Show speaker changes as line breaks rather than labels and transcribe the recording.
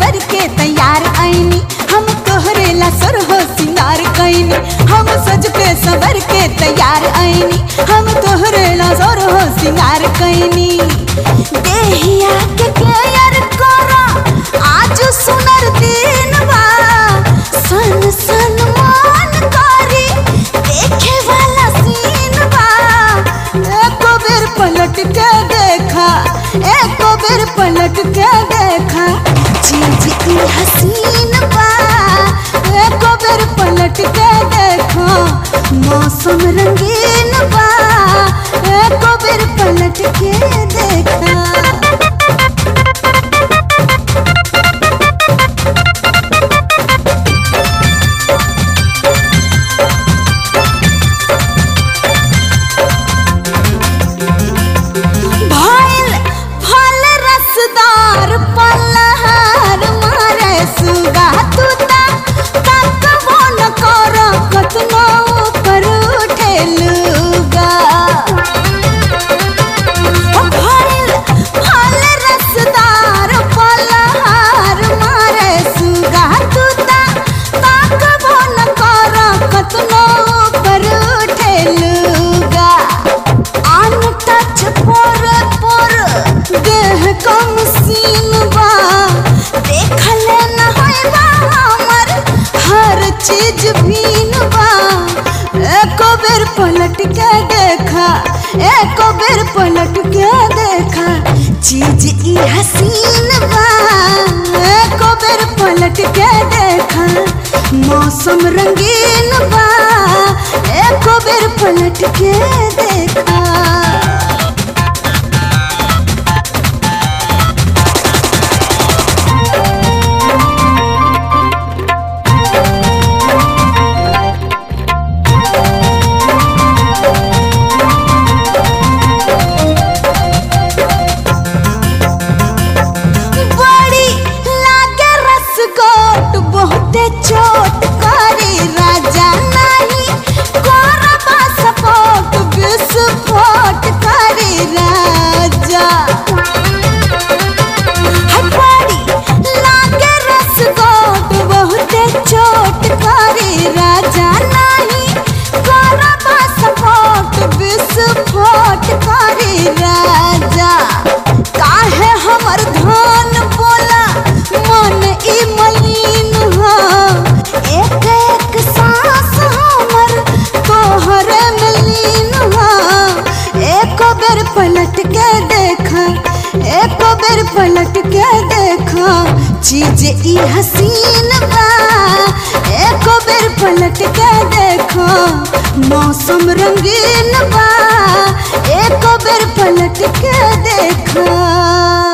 सवर के तैयार आईनी हम तोहरे ला सर हो सिंगार कैनी हम सज के सवर के तैयार आईनी हम तोहरे ला सर हो सिंगार कैनी देहिया के केयर करा आज सुनर दिन बा सन सन मान करी देखे वाला सीन बा एको बेर पलट के देखा एको बेर पलट के देखा चीज ई हसीन बा एको बेर पलट के देखा मौसम रंगीन बा एको बेर पलट के देखा भइल फल रसदार पलहार मारे सुगा तूता तकबो न कर कतनो ऊपर उठेलुगा भइल फल रसदार पलहार मारे सुगा तूता तकबो न कर कतनो ऊपर उठेलुगा आन टच पर पर देह कम सीन बा देखले न होइबा हमर हर चीज भीन बा एको बेर पलट के देखा एको बेर पलट के देखा चीज ई हसीन बा एको बेर पलट के देखा मौसम रंगीन बा एको बेर पलट के देखा बड़ी लागे रसगोट बहुते चोट करे राजा नाही कोरबा सपोट विस्फोट करे राजा हाय बड़ी लागे रसगोट बहुते चोट करे राजा नाही कोरबा सपोट विस्फोट करे राजा काहे हमर धान बोला मन ई मलिन हो एक एक सांस हमर तोहरे में लीन हो एको बेर पलट के देखा एको बेर पलट के देखा चीज ई हसीन बा एको बेर पलट के देखा मौसम रंगीन बा एको बेर पलट के देखा